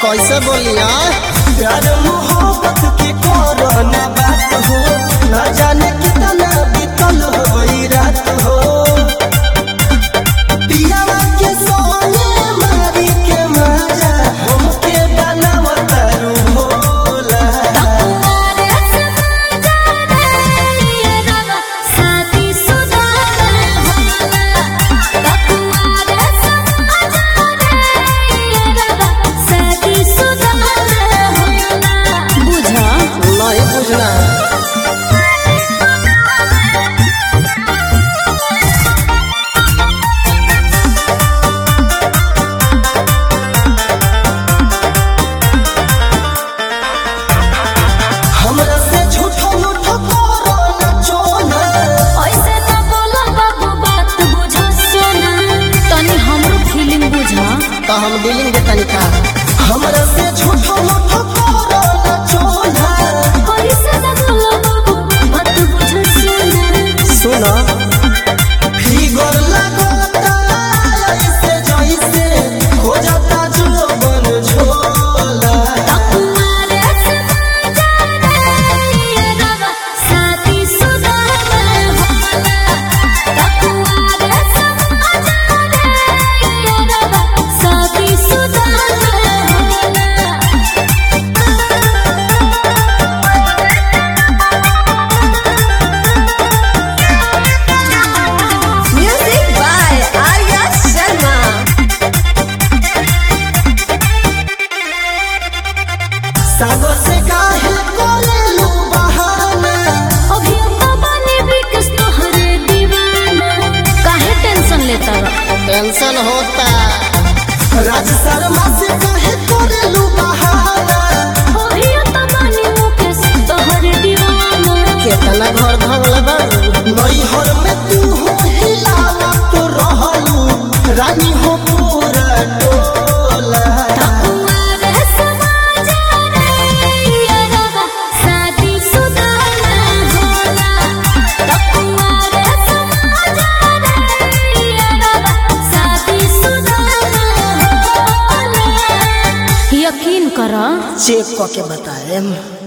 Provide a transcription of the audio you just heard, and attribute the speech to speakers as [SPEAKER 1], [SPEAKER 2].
[SPEAKER 1] कैसे बोलिया
[SPEAKER 2] प्यार मोहब्बत के कोरोना बात हो ना जाने कितना बीतल होई रात हो पियावा के सोने मारी के मजा हमके बनावत रू भोला
[SPEAKER 3] बुझा
[SPEAKER 1] नहीं बुझना
[SPEAKER 2] हमरा से झूठो मूठो कोरोना चोना
[SPEAKER 3] ऐसे न बोलो बाबू बात बुझा सोना तनी हमरो फीलिंग बुझा
[SPEAKER 1] तो हम डीलिंग के तनिका
[SPEAKER 2] हमरा से झूठो मूठो कोरोना चोना
[SPEAKER 3] ऐसे न बोलो बाबू बात बुझा सोना
[SPEAKER 1] सुनो
[SPEAKER 2] फिगर लगता ऐसे जैसे हो जाता जुबन झोला
[SPEAKER 3] कुमार से जाने ये रवा साथी सुधा होला कुमार से जाने ये रवा साथी सुधा
[SPEAKER 4] Music by Arya Sharma.
[SPEAKER 2] सागो से काहे कोलेलू बहाना
[SPEAKER 3] अभी अम्मा बने भी किस तोहरे दीवाना काहे टेंशन लेता रहा
[SPEAKER 1] टेंशन होता
[SPEAKER 2] राज शर्मा से काहे कोलेलू बहाना
[SPEAKER 3] अभी अम्मा बने मुकेश तोहरे दीवाना
[SPEAKER 1] केतना घर भंगल बारू
[SPEAKER 2] नैहर में तू हिलावा तो रहलू रानी हो पूरा टोला
[SPEAKER 3] कुमार समाज रे ये रवा साथी सुधा होला कुमार समाज रे ये रवा साथी सुधा होला यकीन करा
[SPEAKER 1] चेक करके बताएम